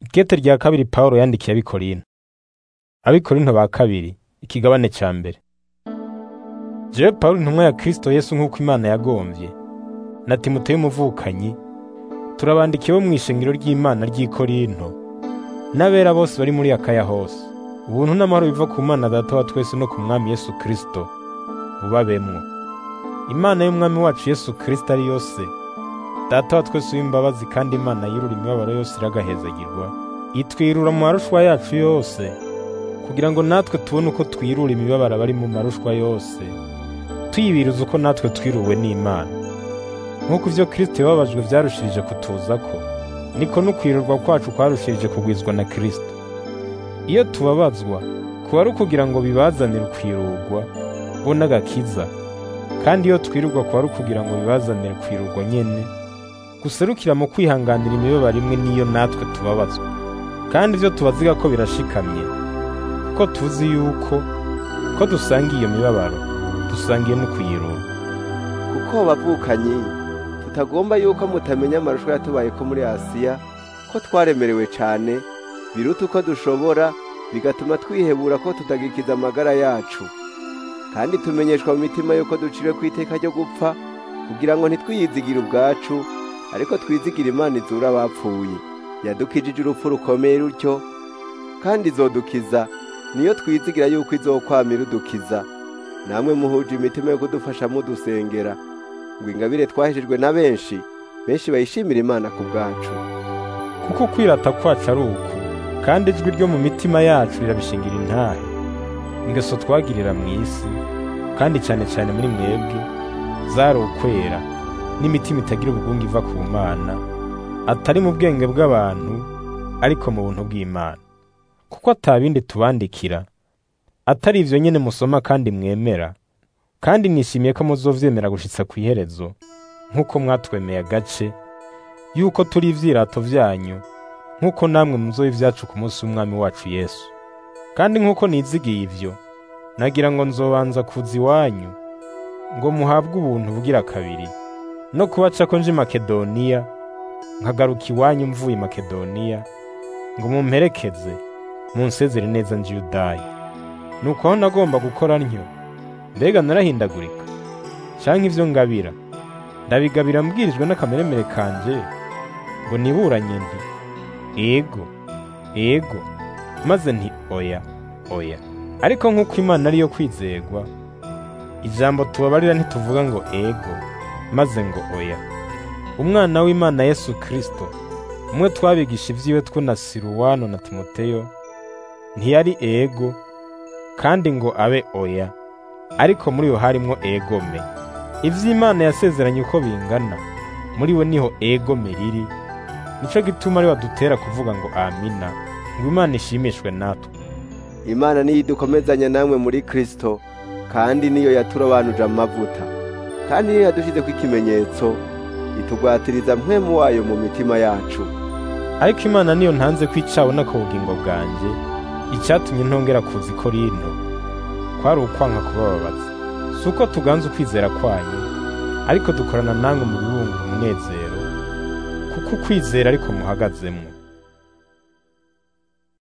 Ikete rya kabiri Pawulo yandikiye abikorinto. Abikorinto ba kabiri ikigabane ca mbere. Jewe Pawulo intumwa ya Kristo Yesu nk'uko Imana yagomvye, na Timoteyo umuvukanyi, turabandikiye bo mw'ishengero ry'Imana ry'i Korinto, n'abera bose bari muri Akaya hose. Ubuntu n'amahoro biva ku Mana Data wa twese no ku Mwami Yesu Kristo bubabemwo. Imana y'Umwami wacu Yesu Kristo ari yose, Data wa twese w'imbabazi kandi Imana yirura imibabaro yose iragahezagirwa, itwirura mu marushwa yacu yose, kugira ngo natwe tubone uko twirura imibabaro abari mu marushwa yose, tuyibiriza uko natwe twiruwe n'Imana. Nk'uko ivyo Kristo yababajwe vyarushirije kutuzako, niko n'ukwirurwa kwacu kwarushirije kugwizwa na Kristo. Iyo tubabazwa, kuba ari ukugira ngo bibazanire ukwirurwa, bo n'agakiza, kandi iyo twirurwa kuba ari ukugira ngo bibazanire kwirurwa nyene, guserukira mu kwihanganira imibabaro imwe n'iyo natwe tubabazwa. Kandi ivyo tubaziga ko birashikamye, kuko tuzi yuko ko dusangiye iyo mibabaro, dusangiye no kuyirura. kuko bavukanyi tutagomba yuko mutamenya amarusho yatubayeko muri Asiya ko twaremerewe cane biruta uko dushobora bigatuma twihebura ko tutagikiza amagara yacu kandi tumenyeshwa mu mitima yuko duciriwe ku iteka ryo gupfa kugira ngo ntitwiyizigire ubwacu ariko twizigire Imana izura abapfuye yadukijije urupfu rukomeye rutyo kandi izodukiza niyo twizigira yuko izokwamira udukiza namwe muhuje imitima yo kudufasha mudusengera ngo ingabire twahejejwe na benshi benshi bayishimira Imana ku bwacu Kuko kwirata kwacu ari uku, kandi ijwi ryo mu mitima yacu rirabishingira intahe. Ingeso twagirira mu isi, kandi cane cane muri mwebwe, zari ukwera, n'imitima itagira ubugungu iva ku Mana, atari mu bwenge bw'abantu, ariko mu buntu bw'Imana. Kuko ata bindi tubandikira, atari ivyo nyene musoma kandi mwemera, kandi nishimiye ko muzovyemera gushitsa kw'iherezo, nk'uko mwatwemeye agace, yuko turi ivyirato vyanyu, nk'uko namwe muzoba ivyacu ku munsi w'Umwami wacu Yesu. Kandi nk'uko nizigiye ivyo, nagira ngo nzobanza kuza iwanyu, ngo muhabwe ubuntu bugira kabiri, no kubacako nje i Makedoniya, nkagaruka iwanyu mvuye i Makedoniya, ngo mumperekeze, munsezere neza nje i Yudaya. Nuko aho nagomba gukora ntyo, mbega narahindagurika, canke ivyo ngabira, ndabigabira mbwirijwe n'akameremere kanje, ngo niburanye nti, ego, ego, maze nti oya, oya. Ariko nk'uko Imana ariyo kwizerwa, ijambo tubabarira ntituvuga ngo ego, maze ngo oya. Umwana w'Imana Yesu Kristo, umwe twabigisha ivyiwe two na Siruwano na Timoteyo, ntiyari ego, kandi ngo abe oya, ariko muri yo harimwo egome. Ivy'Imana yasezeranye uko bingana, muri we niho egome riri, nico gituma ari wadutera kuvuga ngo amina, ngo Imana ishimishwe natwe. Imana niyo idukomezanya namwe muri Kristo kandi niyo yaturobanuje amavuta kandi niyo yadushizeko ikimenyetso itugwatiriza mpwemu wayo mu mitima yacu Ariko Imana niyo ntanze ko icabona ku bugingo bwanje, icatumye ntongera kuza i Korinto, kwari ukwanka kubababaza. Si uko tuganza ukwizera kwanyu, ariko dukorana namwe mu bibunga umunezero, kuko ukwizera ariko muhagazemwo.